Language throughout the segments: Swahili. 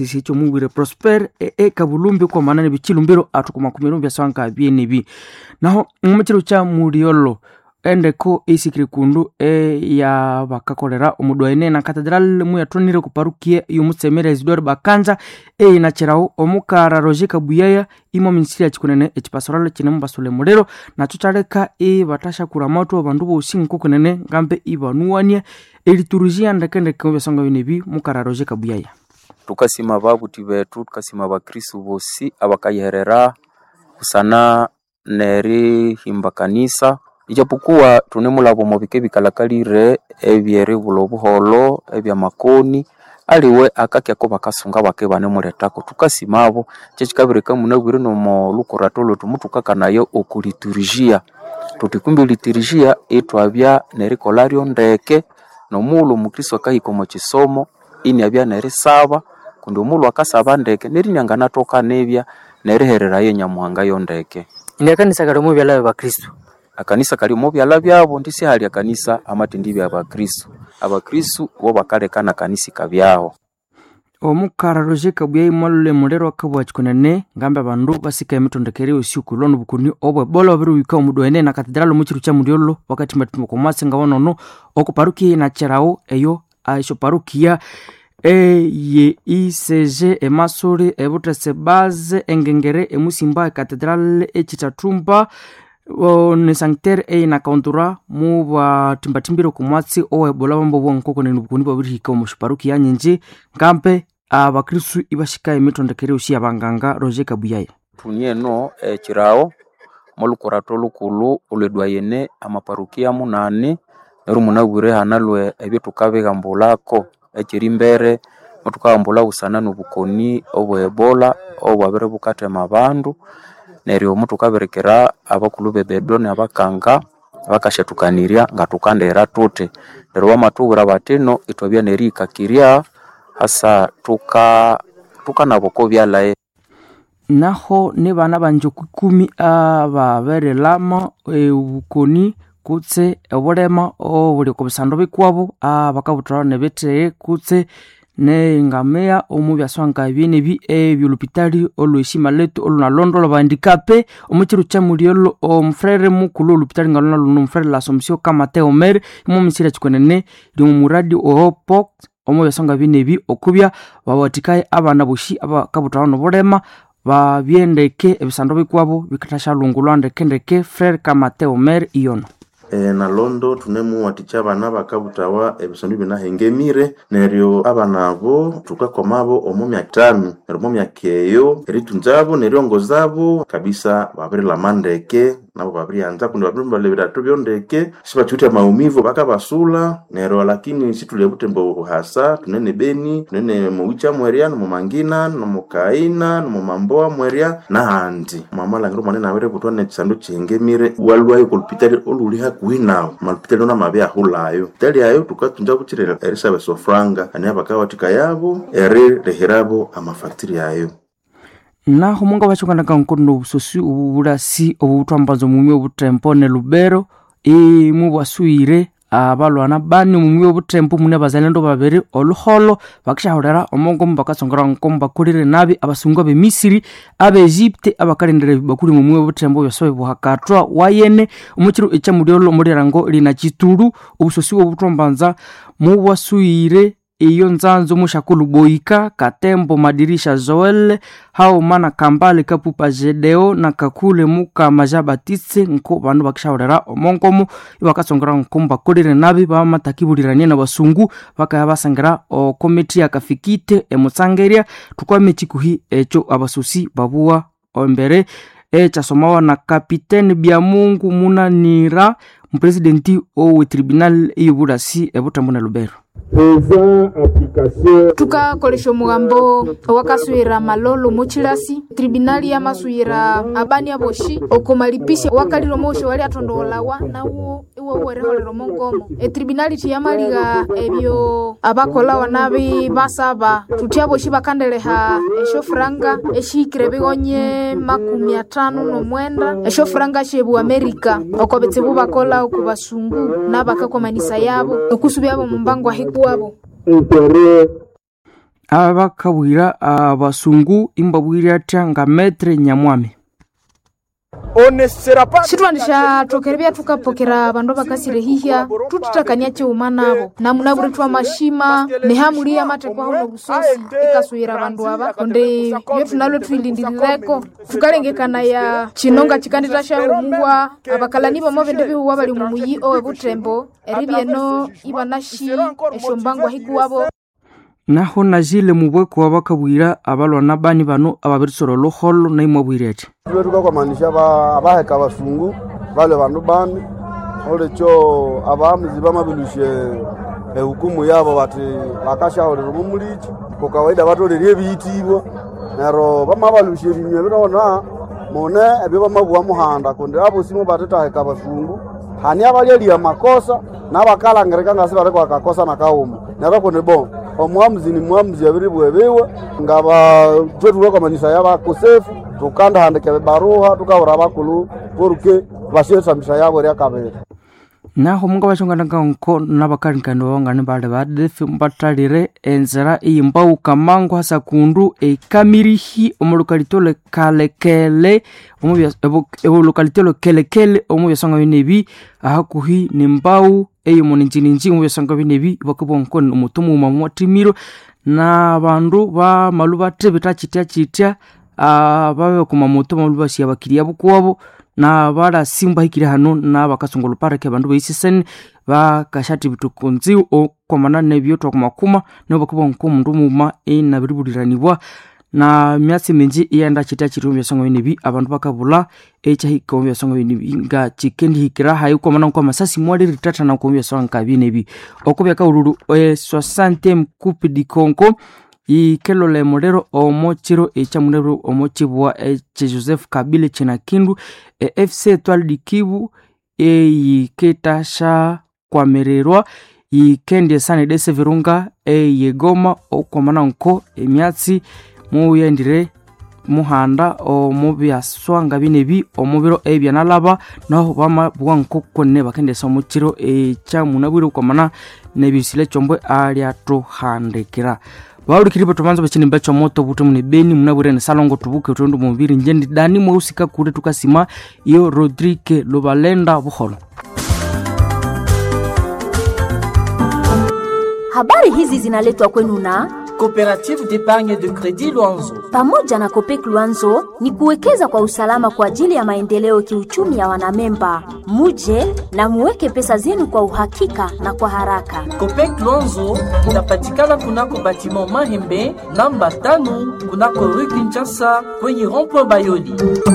sicho mubwire prosper ekabulumbi kwa manane bichilumbiro atukumakumiro byaswanka byenebi naho mumukiro kya muliolo endeko isikire kundu eya bakakolera omudwaine na katedral muyatonire kuparukie y'omutsemere isidore bakanja eyinacherawo omukara roger kabuyaya imo minisitiri yachikunene echipasoralo chinemu basole mulero nacho chaleka ibatashakura moto abandu bosi nkukunene ngambe ibanuwania eliturujia ndekendeke mubyasonga binebi mukara roger kabuyaya tukasima babuti betu tukasima bakristu bosi abakayiherera kusana nerihimba kanisa ijapokuwa tunemulabo mubike bikalakalire ebyeribula obuholo ebyamakoni aliwe akakyako bakasunga bake banemuletako tukasimabo kyekikabireka munabwire nomo lukurato lwetu mutukakanayo okuliturujia tuti kumbi liturujia itwabya nerikolharyo ndeke nomulhu omukristo akahika omu kisomo iniabya nerisaba kundi omulhu akasaba ndeke nerinyanganathoka nibya nerihererayo nyamuhanga yo ndeke ndiakanisa kali mubyala bakristu akanisa kali omu byala byabo ndisi hali akanisa amatindi bya bakristu abakristu bo bakalekana kanisa kabyaho omukara roger kabuyai mwalule mulero akabwa chikunene ngambe abandu basika emitondekere usiku lono bukuni obwebola babiriwika omudwaine na katedralo muchiru kya muliolo wakati matimbo komwasi nga wanono okuparukia inacherawo eyo aisho parukia eye isege emasuri ebutese baze engengere emusimba ekatedrale echitatumba ne sanctere eina kauntura mu batimbathimbire kumwatsi owebola bambo bwankokoneni bukuni babirihika omushiparukia nyinji ngambe abakristu ibashika emitondekere usi abanganga roger kabuyaya tunieno ekirawo molukurato lukulu olwedwayene amaparukia munane neru munabwire hanalwe ebyo tukabihambulako ekiri mbere mutukahambula busana nobukoni obwebola obwabire bukathema abandu neryo mutukabirikira abakulu bebedo nabakanga bakashathukanirya nga tukandera tuthi neryo bamatubwira batino ithwabya nerihikakirya hasa tuka tukanaboko byalaye naho ne bana banje kukumi ababerelama obukoni kutse obulema obuli oko bisando bikwabo abakabuthwala nebitheghe kutse nengamiya omu byaswanka byenebi ebyolupitali olweshima letu olunalondo lwabandikape omukiru kyamuliolo omufrere mukulu olupitali nga luna luno omufrere lasomsio kamateo mere imu misiri kikonene limu muradi ohopok omu byaswanka byenebi okubya bawathikaye abana boshi abakabuthwala nobulema babyendeke ebisando bikwabo bikathashalungulwa ndekendeke frere kamateo mere iyono e, nalondo tunemuwathikya abana bakabuthawa ebisondu binahengemire neryo abana abo thukakomabo omu myaka ithanu neryo omu myaka eyo eritunzabo neryongozabo kabisa babirilama ndeke nabo babiryanza kundi babirimbalha ebirato byondeke sibathiwithe amaumivu bakabasula neryo lakini situlya buthembo hasa tunene beni tunene mowicha mwerya nomumangina nomukaina nomumamboa mwerya nahandi mwamalhangiro mwanene abiributwa nekisandu kihengemire walwayo kolupitali olhuli hakuhi nawu malupitali onamabya ahulhayo pitali ayo tukatunza bukyire erisaba esofranga ani abakawathika yabo eririhirabo amafactory ayo naho munga bachokandaka nkondo obusosi obubulasi obubuthwambanza omumi obuthempo ne lubero imu bwasuire abalwana bani omumi obuthempo mune abazalendo babiri oluholo bakishahulira omongomu bakasongera nkomu bakolire nabi abasungu abemisiri abeegypte abakalendera bakuli mumwi obuthempo byasobe buhakathwa wayene omukiro ekyamulyolo omulirango lina kitulu obusosi obuthwambanza mubwasuire iyo nzanzo mushakulu boika katembo madirisha zoel hauma na kambale kapupa jedeo na kakule muka maja batitse nko bandu bakishahulira omonkomu ibakasongera nkomu bakolire nabi bamatakibulirania na basungu bakaya basangera okomiti yakafikite emutsangerya tukwame chikuhi ekyo abasusi babuwa embere ekyasomawa na kapiteni byamungu munanira mupresidenti owe tribunal eyobulasi ebutambo na lubero tukakolesha omugambo owakaswira malolo mochilasi tribunali yamaswira abani aboshi okomalipisha wakalira omosho wali atondowolawa nawo iwo wereholera omongomo etribunali tiyamaliga ebyo abakolawa nabi basaba tuti aboshi bakandeleha eshofuranga eshihikire bigonye makumi atano nomwenda eshofuranga shebu amerika oko betsibu bakola oku basungu nabakakomanisa yabo okusubyabo mumbango ahikuwabo abakabwira abasungu imbabwire atya nga metre nyamwami shitwandisha tokerevya tukapokera vandu vakasirehihya tutitakania cheuma navo namunavuri twa mashima nehamuliya matekwa hauno vusosi ikasuyira vandu ava onde yo tunalwe tuilindirireko tukalengekana ya chinonga chikandita shahumuwa avakalani vamo vende vihuwa vali mumuyi owe vutembo eri vyeno ivanashi eshombangwa hikuwavo naho najile mubweko abakabwira abalwana bani bano ababirisoro luholo naimwabwire ati tule tukakwamanisha abaheka abasungu bale bandu bani olecho abamuzi bamabilushe ehukumu yabo bati bakashahulira mumulichi kukawaida batolerie biitibwa nero bamabalushe binywe birona mune ebyo bamabuwa muhanda kundi abo simu batitaheka abasungu hani abalyelia makosa nabakalangirika ngasi bariko akakosa nakauma nero kundi bon omwamuzi ni mwamuzi abiri bwebiwe ngaba twetulekwamanisha yabakosefu tukandahandika bibaruha tukahura bakulu poruke bashetamisha yabo ria kabiri naho munga bachongananga nko nabakalikani babangani bali badefi batalire enzira iyimbauka mangu hasa kundu ekamirihi omulukalitolo kalekele olukalitolo kelekele omu byasonga binebi ahakuhi nimbau eyomoninjininji omu byasonga binebi bakabwankoni omutumuuma mwatimiro na bandu bamalu bate bitachitya chitya babe kumamoto malu basiya bakiriya bukuwabo na balasimba hikiri hano na bakasonga oluparake abandu baisisene bakashati bitukunzi okwamana nebyo twakumakuma nibo bakubwa nko omundu muma enabiribuliranibwa na myatsi minji iyenda chitya chiri omu byasonga binebi abandu bakabula ekyahika omu byasonga binebi nga chikendihikira hayi kwamana nko amasasi mwaliritatana nko omu byasonga nka binebi oko byakaululu e 60 mkupi dikonko ikelole mulero omo chiro echamunero omo chibwa eche joseph kabile china kindu e fc etwali dikibu eyiketasha kwamererwa yikendie sana edese virunga eyegoma okwamana nko emyatsi muyendire muhanda omu byaswanga binebi omu biro ebyanalaba naho bamabwa nko kone bakendesa omu chiro echamunabwire okwamana nebisile chombwe alyatuhandikira vaurikiripo tuvanza vachinimba chomoto vuti mune beni munavurene salongo tuvuke utondo muviri njendi dani mweusika kule tukasima iyo rodrike luvalenda vuholo habari hizi zinaletwa kwenu na Coopérative d'épargne de crédit Luanzo. pamoja na Kopek Luanzo ni kuwekeza kwa usalama kwa ajili ya maendeleo kiuchumi ya wanamemba. Muje na muweke pesa zenu kwa uhakika na kwa haraka. Copec Luanzo inapatikana kunako batiment Mahembe namba tano kunako rue Kinshasa kwenye rond-point Bayoli.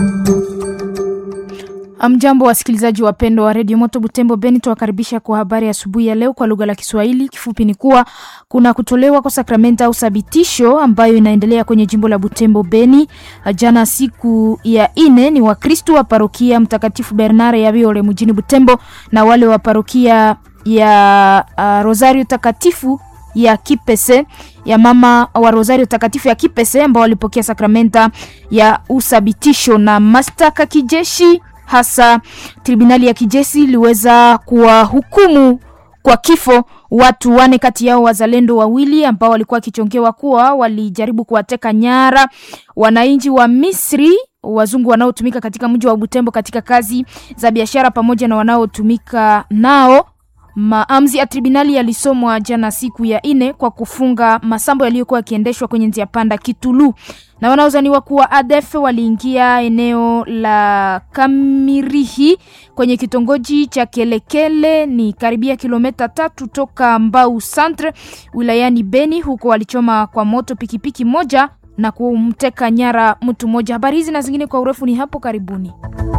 Amjambo wasikilizaji wapendwa wa redio Moto Butembo Beni, tuwakaribisha kwa habari asubuhi ya leo kwa lugha la Kiswahili. Kifupi ni kuwa kuna kutolewa kwa sakramenta au sabitisho ambayo inaendelea kwenye jimbo la Butembo Beni. Jana siku ya ine ni Wakristu wa parokia Mtakatifu Bernare ya Biole mjini Butembo na wale wa parokia ya uh, Rosario Takatifu ya Kipese ya mama wa Rosario Takatifu ya Kipese ambao walipokea sakramenta ya usabitisho na mashtaka kijeshi hasa tribunali ya kijeshi iliweza kuwahukumu kwa kifo watu wane kati yao wazalendo wawili ambao walikuwa wakichongewa kuwa walijaribu kuwateka nyara wananchi wa Misri wazungu wanaotumika katika mji wa Butembo katika kazi za biashara pamoja na wanaotumika nao Maamuzi ya tribunali yalisomwa jana siku ya ine kwa kufunga masambo yaliyokuwa yakiendeshwa kwenye njia panda Kitulu, na wanaozaniwa kuwa ADF waliingia eneo la Kamirihi kwenye kitongoji cha Kelekele, ni karibia kilomita tatu toka Mbau Centre wilayani Beni. Huko walichoma kwa moto pikipiki moja na kumteka nyara mtu mmoja. Habari hizi na zingine kwa urefu ni hapo karibuni.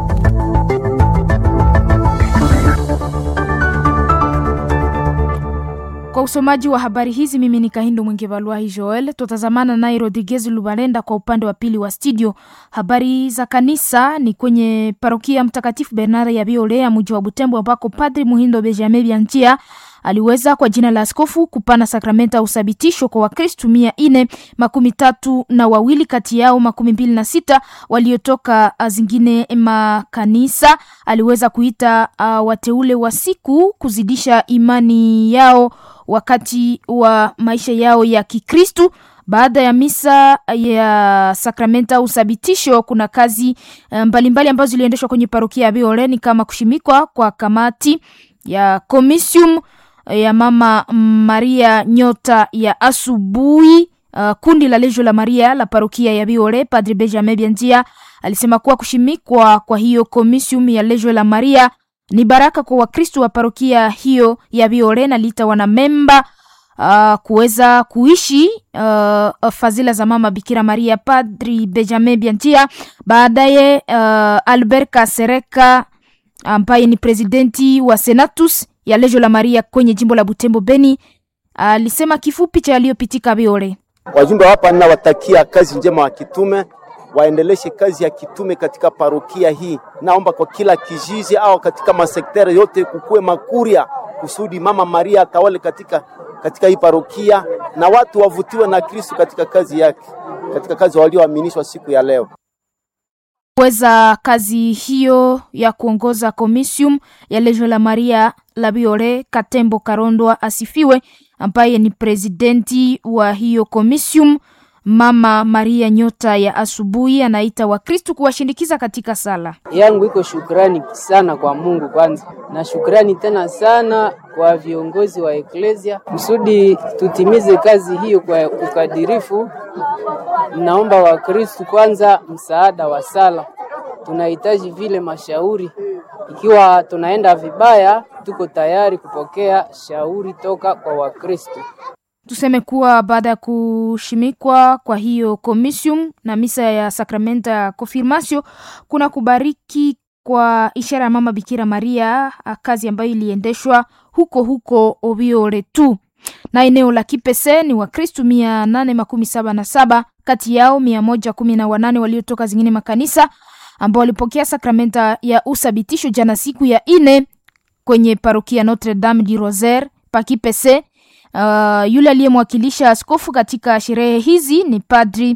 Kwa usomaji wa habari hizi mimi ni Kahindo Mwingevalwahi Joel. Tutazamana naye Rodriguez Lubalenda kwa upande wa pili wa studio. Habari za kanisa ni kwenye parokia Mtakatifu Bernard ya Biole ya mji wa Butembo, ambako Padri Muhindo Benjamin Bianchia aliweza kwa jina la askofu kupana sakramenta ya usabitisho kwa Wakristu mia ine makumi tatu na wawili kati yao makumi mbili na sita waliotoka zingine makanisa. Aliweza kuita uh, wateule wa siku kuzidisha imani yao wakati wa maisha yao ya Kikristu. Baada ya misa ya sakramenta au uthabitisho, kuna kazi mbalimbali mbali ambazo ziliendeshwa kwenye parokia ya Bioleni kama kushimikwa kwa kamati ya komisium ya Mama Maria Nyota ya asubuhi. Uh, kundi la Lejo la Maria la parokia ya Biore, Padre Benjamin Biandia alisema kuwa kushimikwa kwa hiyo komisium ya Lejo la Maria ni baraka kwa Wakristo wa parokia hiyo ya Biore na lita wanamemba uh, kuweza kuishi uh, fadhila za mama Bikira Maria. Padri Benjamin Biantia baadaye, uh, Albert Kasereka ambaye ni presidenti wa Senatus ya Lejo la Maria kwenye jimbo la Butembo Beni alisema uh, kifupi cha yaliyopitika Biore. Wajumbe hapa ninawatakia kazi njema wa kitume, waendeleshe kazi ya kitume katika parokia hii. Naomba kwa kila kijiji au katika masektere yote kukuwe makuria kusudi mama Maria atawale katika, katika hii parokia na watu wavutiwe na Kristo katika kazi yake, katika kazi walioaminishwa siku ya leo weza kazi hiyo ya kuongoza komisium ya Lejo la Maria la Biore. Katembo Karondwa asifiwe, ambaye ni presidenti wa hiyo komisium. Mama Maria Nyota ya asubuhi anaita Wakristu kuwashindikiza katika sala yangu. Iko shukrani sana kwa Mungu kwanza, na shukrani tena sana kwa viongozi wa eklesia kusudi tutimize kazi hiyo kwa ukadirifu. Naomba Wakristu kwanza msaada wa sala, tunahitaji vile mashauri. Ikiwa tunaenda vibaya, tuko tayari kupokea shauri toka kwa Wakristu. Tuseme kuwa baada ya kushimikwa kwa hiyo komisium na misa ya sakramenta ya konfirmasio, kuna kubariki kwa ishara ya mama Bikira Maria, kazi ambayo iliendeshwa huko huko Obiore tu na eneo la Kipese. Ni Wakristu mia nane makumi saba na saba kati yao mia moja kumi na wanane waliotoka zingine makanisa ambao walipokea sakramenta ya usabitisho jana siku ya ine kwenye parokia Notre Dame du Rosaire pa Kipese. Uh, yule aliyemwakilisha askofu katika sherehe hizi ni Padri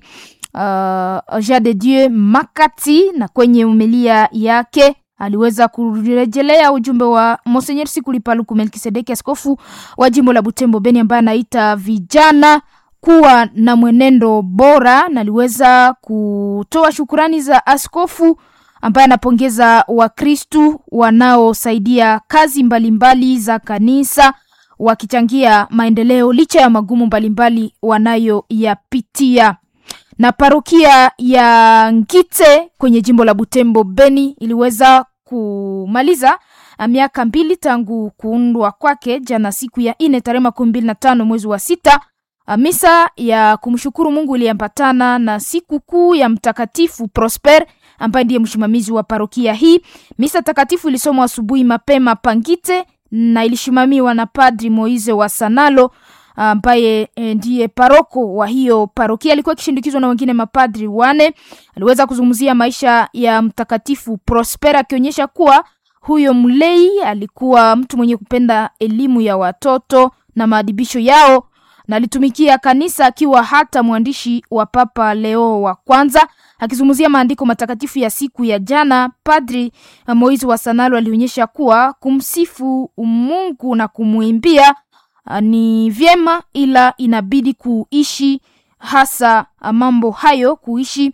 uh, Jean de Dieu Makati, na kwenye umelia yake aliweza kurejelea ujumbe wa Monseigneur Sikuli Paluku Melkisedeki, askofu wa jimbo la Butembo Beni, ambaye anaita vijana kuwa na mwenendo bora, na aliweza kutoa shukurani za askofu ambaye anapongeza Wakristu wanaosaidia kazi mbalimbali mbali za kanisa wakichangia maendeleo licha ya magumu mbalimbali wanayoyapitia. Na parokia ya Ngite kwenye jimbo la Butembo Beni iliweza kumaliza miaka mbili tangu kuundwa kwake jana siku ya ine tarehe makumi mbili na tano mwezi wa sita. Misa ya kumshukuru Mungu iliambatana na siku kuu ya Mtakatifu Prosper ambaye ndiye msimamizi wa parokia hii. Misa takatifu ilisomwa asubuhi mapema Pangite na ilishimamiwa na Padri Moise wa Sanalo ambaye ndiye paroko wa hiyo parokia. Alikuwa akishindikizwa na wengine mapadri wane. Aliweza kuzungumzia maisha ya Mtakatifu Prosper akionyesha kuwa huyo mlei alikuwa mtu mwenye kupenda elimu ya watoto na maadibisho yao na alitumikia kanisa akiwa hata mwandishi wa Papa Leo wa kwanza. Akizungumzia maandiko matakatifu ya siku ya jana, Padri Moise wa Sanalo alionyesha kuwa kumsifu Mungu na kumwimbia ni vyema, ila inabidi kuishi hasa mambo hayo, kuishi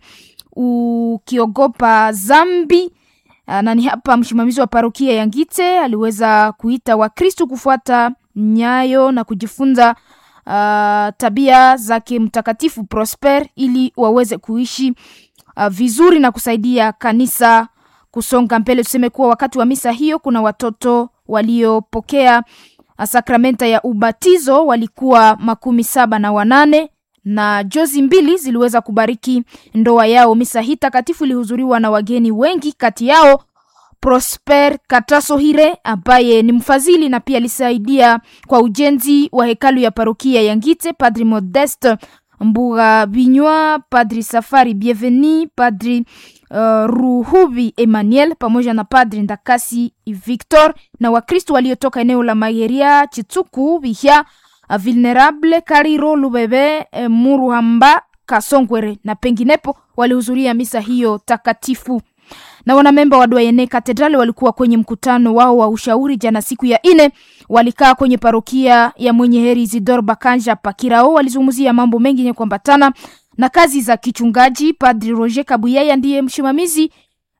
ukiogopa zambi. Na ni hapa msimamizi wa parokia ya Ngite aliweza kuita Wakristo kufuata nyayo na kujifunza Uh, tabia zake Mtakatifu Prosper ili waweze kuishi uh, vizuri na kusaidia kanisa kusonga mbele. Tuseme kuwa wakati wa misa hiyo kuna watoto waliopokea uh, sakramenta ya ubatizo walikuwa makumi saba na wanane na jozi mbili ziliweza kubariki ndoa yao. Misa hii takatifu ilihudhuriwa na wageni wengi, kati yao Prosper Katasohire ambaye ni mfadhili na pia alisaidia kwa ujenzi wa hekalu ya parokia ya Ngite, Padri Modeste Mbuga Binywa, Padri Safari Bienveni, Padri uh, Ruhubi Emmanuel pamoja na Padri Ndakasi Victor na Wakristo waliotoka eneo la Mageria, Chitsuku, Bihya, Vulnerable, Kariro, Lubebe, Muruhamba, Kasongwere na penginepo walihudhuria misa hiyo takatifu. na wanamemba wa Doyene Cathedral walikuwa kwenye mkutano wao wa ushauri jana siku ya ine. Walikaa kwenye parokia ya Mwenye Heri Isidore Bakanja Pakirao, walizungumzia mambo mengi yenye kuambatana na kazi za kichungaji. Padri Roger Kabuyaya ndiye msimamizi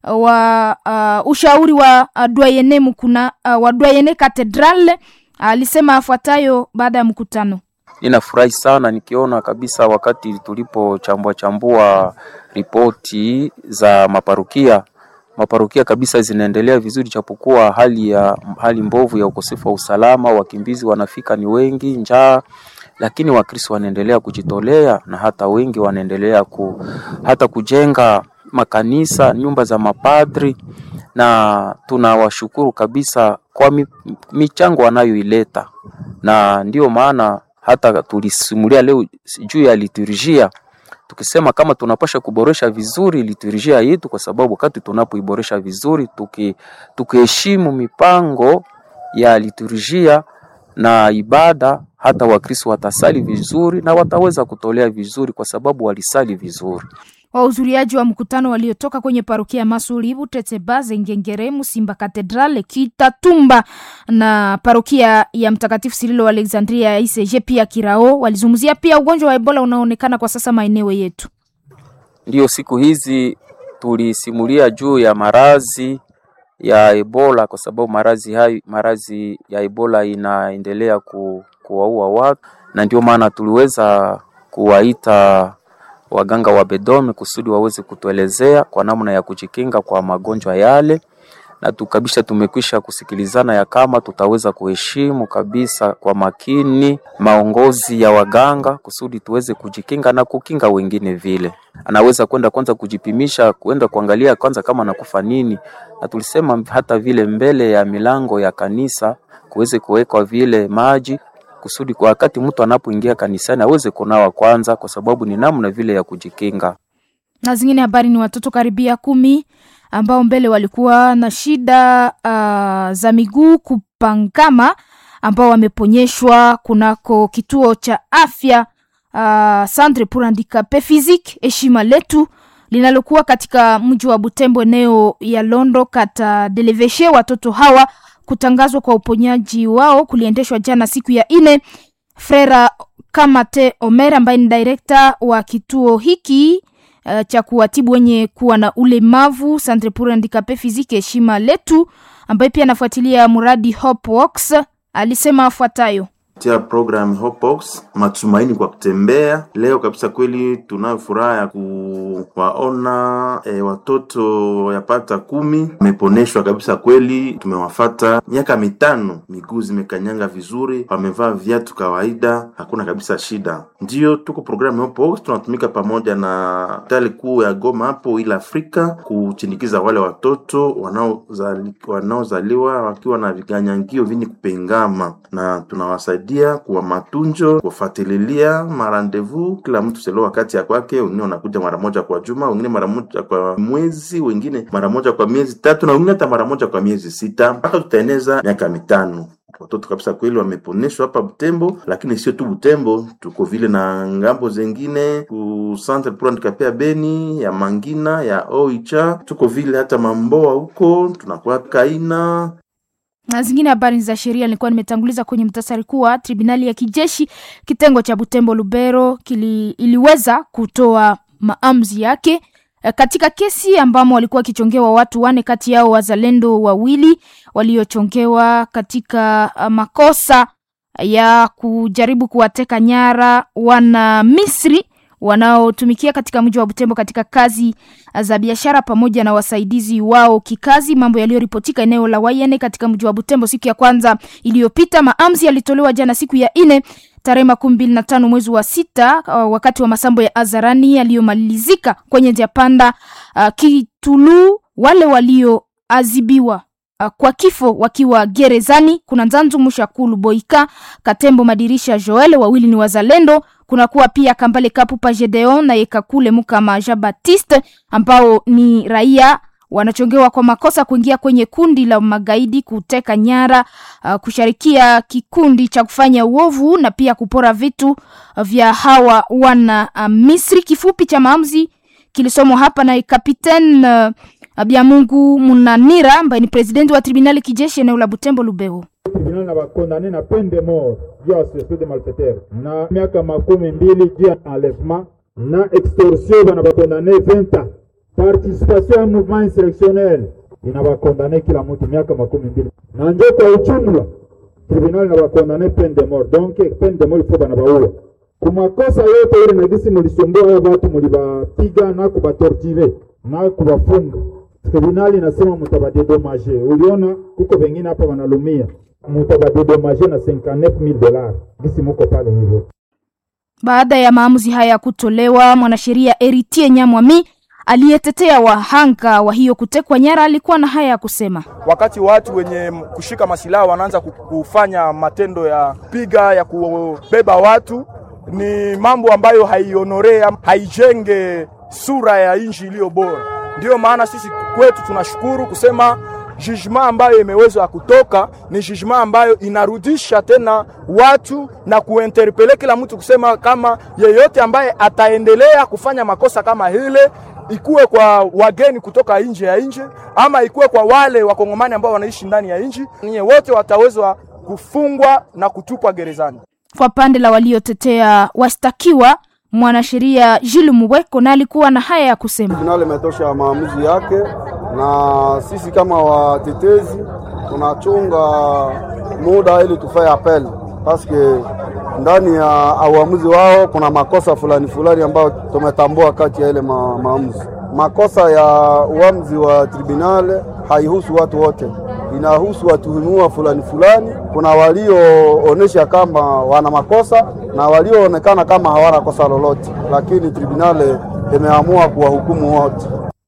wa uh, ushauri wa uh, Doyene mkuna uh, wa Doyene Cathedral alisema uh, afuatayo baada ya mkutano. Ninafurahi sana nikiona kabisa wakati tulipochambua chambua ripoti za maparukia maparukia kabisa zinaendelea vizuri, japokuwa hali ya hali mbovu ya ukosefu wa usalama, wakimbizi wanafika ni wengi, njaa, lakini Wakristo wanaendelea kujitolea na hata wengi wanaendelea ku, hata kujenga makanisa, nyumba za mapadri, na tunawashukuru kabisa kwa mi, michango wanayoileta, na ndiyo maana hata tulisimulia leo juu ya liturujia tukisema kama tunapasha kuboresha vizuri liturujia yetu, kwa sababu wakati tunapoiboresha vizuri, tuki tukiheshimu mipango ya liturujia na ibada, hata Wakristo watasali vizuri na wataweza kutolea vizuri, kwa sababu walisali vizuri. Wahudhuriaji wa mkutano waliotoka kwenye parokia Masuli, Butetsebaze, Ngengere, Musimba Katedrale, Kitatumba na parokia ya Mtakatifu Sirilo Alexandria ICG pia Kirao walizungumzia pia ugonjwa wa Ebola unaoonekana kwa sasa maeneo yetu. Ndiyo, siku hizi tulisimulia juu ya marazi ya Ebola kwa sababu marazi hayo marazi ya Ebola inaendelea ku, kuwaua watu, na ndio maana tuliweza kuwaita waganga wa Bedome kusudi waweze kutuelezea kwa namna ya kujikinga kwa magonjwa yale, na tukabisha tumekwisha kusikilizana ya kama tutaweza kuheshimu kabisa kwa makini maongozi ya waganga kusudi tuweze kujikinga na kukinga wengine. Vile anaweza kwenda kwanza kujipimisha, kwenda kuangalia kwanza kama anakufa nini, na tulisema hata vile mbele ya milango ya kanisa kuweze kuwekwa vile maji kusudi kwa wakati mtu anapoingia kanisani aweze kunawa kwanza, kwa sababu ni namna vile ya kujikinga. Na zingine habari ni watoto karibia kumi ambao mbele walikuwa na shida uh, za miguu kupangama ambao wameponyeshwa kunako kituo cha afya uh, Centre pour Handicapes Physiques heshima letu linalokuwa katika mji wa Butembo eneo ya Londo kata Deleveshe. Watoto hawa kutangazwa kwa uponyaji wao kuliendeshwa jana siku ya ine. Frera Kamate Omer ambaye ni direkta wa kituo hiki uh, cha kuwatibu wenye kuwa na ulemavu Centre pour Handicapes Physiques heshima letu, ambaye pia anafuatilia mradi Hopeworks alisema afuatayo tia program Hopeworks, matumaini kwa kutembea. Leo kabisa kweli tunayo furaha ya kuwaona e, watoto yapata kumi wameponeshwa kabisa kweli. Tumewafata miaka mitano, miguu zimekanyanga vizuri, wamevaa viatu kawaida, hakuna kabisa shida. Ndiyo tuko program Hopeworks, tunatumika pamoja na hospitali kuu ya Goma hapo ila Afrika kuchindikiza wale watoto wanaozali, wanaozaliwa wakiwa na viganyangio vini kupengama na tunawasaidia kuwa matunjo kufuatilia marandevu kila mtu selo wakati ya kwake. Wengine wanakuja mara moja kwa juma, wengine mara moja kwa mwezi, wengine mara moja kwa miezi tatu, na wengine hata mara moja kwa miezi sita, mpaka tutaeneza miaka mitano. Watoto kabisa kweli wameponeshwa hapa Butembo, lakini sio tu Butembo, tuko vile na ngambo zengine ku Centre pour Handicapes ya Beni, ya Mangina, ya Oicha, tuko vile hata Mamboa huko tunakuwa Kaina na zingine habari za sheria nilikuwa nimetanguliza kwenye mtasari kuwa tribunali ya kijeshi kitengo cha Butembo Lubero kili, iliweza kutoa maamuzi yake katika kesi ambamo walikuwa wakichongewa watu wane, kati yao wazalendo wawili waliochongewa katika makosa ya kujaribu kuwateka nyara wana Misri wanaotumikia katika mji wa Butembo katika kazi za biashara pamoja na wasaidizi wao kikazi, mambo yaliyoripotika eneo la Wayene katika mji wa Butembo siku ya kwanza iliyopita. Maamzi yalitolewa jana siku ya ine tarehe makumi mbili na tano mwezi wa sita uh, wakati wa masambo ya Azarani yaliyomalizika kwenye njia panda uh, Kitulu. Wale walioazibiwa uh, kwa kifo wakiwa gerezani kuna Nzanzu Mushakulu Boika Katembo Madirisha Joel, wawili ni wazalendo kunakuwa pia Kambale Kapupa Gedeon na Yekakule Mukama Jean Baptiste ambao ni raia wanachongewa kwa makosa kuingia kwenye kundi la magaidi, kuteka nyara, uh, kushirikia kikundi cha kufanya uovu na pia kupora vitu vya hawa wana uh, Misri. Kifupi cha maamuzi kilisomwa hapa na Kapiten uh, Byamungu Munanira ambaye ni presidenti wa tribunali kijeshi eneo la Butembo Lubero. tribunal na bakondane na peine de mort juu ya association de malfaiteurs na miaka makumi mbili juu ya enlèvement na extorsion bana bakondane 20 ans participation ya mouvement insurrectionnel ina bakondane kila mtu miaka makumi mbili na njo kwa ujumla tribunal na bakondane peine de mort donc peine de mort ifo bana baua kumakosa yote ile nagisi mulisumbua hao watu mulibapiga na kubatortire na kubafunga tribunali inasema mutabadedomaje uliona kuko vengine hapa wanalumia mutabadedomaje na 59000 dollars gisi muko pale hivyo Baada ya maamuzi haya kutolewa, mwanasheria Eritie Nyamwami aliyetetea wahanga wa hiyo kutekwa nyara alikuwa na haya ya kusema. wakati watu wenye kushika masilaha wanaanza ku- kufanya matendo ya piga ya kubeba watu, ni mambo ambayo haionorea haijenge sura ya nchi iliyo bora. Ndiyo maana sisi kwetu tunashukuru kusema jugement ambayo imeweza kutoka ni jugement ambayo inarudisha tena watu na kuinterpele kila mtu kusema kama yeyote ambaye ataendelea kufanya makosa kama hile ikuwe kwa wageni kutoka nje ya nchi ama ikuwe kwa wale wakongomani ambao wanaishi ndani ya nchi, ninyi wote watawezwa kufungwa na kutupwa gerezani. Kwa pande la waliotetea washtakiwa, mwanasheria Jules Muweko na alikuwa na haya ya kusema. Tribunali imetosha maamuzi yake, na sisi kama watetezi tunachunga muda ili tufaye apel paske ndani ya uamuzi wao kuna makosa fulani fulani ambayo tumetambua kati ya ile ma, maamuzi. Makosa ya uamuzi wa tribunal haihusu watu wote, inahusu watuhumiwa fulani fulani. Kuna walioonesha kama wana makosa na walioonekana kama hawana kosa lolote, lakini tribunal imeamua kuwahukumu wote.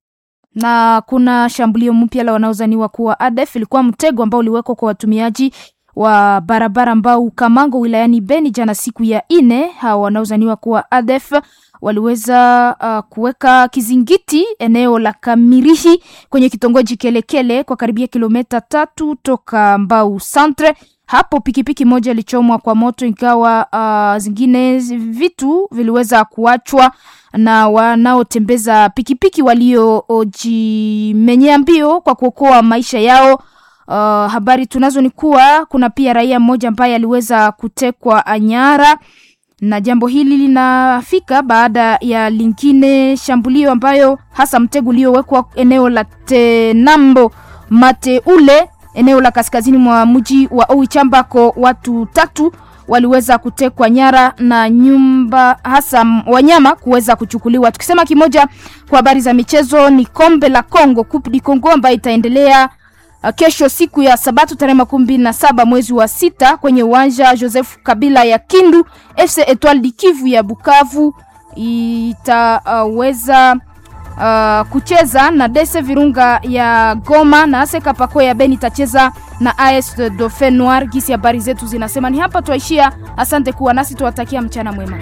na kuna shambulio mpya la wanaozaniwa kuwa ADF ilikuwa mtego ambao uliwekwa kwa watumiaji wa barabara ambao Kamango wilayani Beni jana siku ya ine. Hawa wanaozaniwa kuwa ADF waliweza uh, kuweka kizingiti eneo la Kamirihi kwenye kitongoji Kelekele kwa karibia kilomita tatu toka Mbau Centre. Hapo pikipiki moja ilichomwa kwa moto, ingawa uh, zingine vitu viliweza kuachwa na wanaotembeza pikipiki waliojimenyea mbio kwa kuokoa maisha yao. Uh, habari tunazo ni kuwa kuna pia raia mmoja ambaye aliweza kutekwa nyara na jambo hili linafika baada ya lingine shambulio ambayo hasa mtego uliowekwa eneo la Tenambo Mateule, eneo la kaskazini mwa mji wa Oicha ambako watu tatu waliweza kutekwa nyara na nyumba hasa m- wanyama kuweza kuchukuliwa. Tukisema kimoja kwa habari za michezo ni kombe la Congo Coupe du Congo ambayo itaendelea uh, kesho siku ya Sabato tarehe makumi mbili na saba mwezi wa sita kwenye uwanja Joseph Kabila ya Kindu. FC Etoile du Kivu ya Bukavu itaweza uh, kucheza na Dese Virunga ya Goma na Ase Kapako ya Beni itacheza na AS Dauphin Noir. Gisi habari zetu zinasema ni hapa twaishia. Asante kuwa nasi, tuwatakia mchana mwema.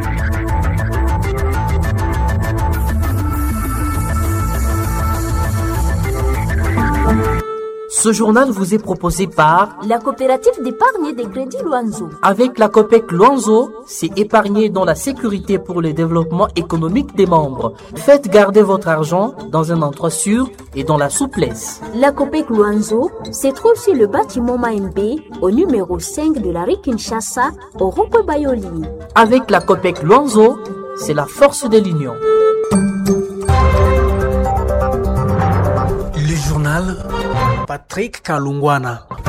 Ce journal vous est proposé par La coopérative d'épargne et de crédit Loanzo. Avec la COPEC Luanzo, c'est épargner dans la sécurité pour le développement économique des membres. Faites garder votre argent dans un endroit sûr et dans la souplesse. La COPEC Luanzo se trouve sur le bâtiment Maembe au numéro 5 de la rue Kinshasa au rond Bayoli. Avec la COPEC Luanzo, c'est la force de l'union. Le journal Patrick Kalungwana.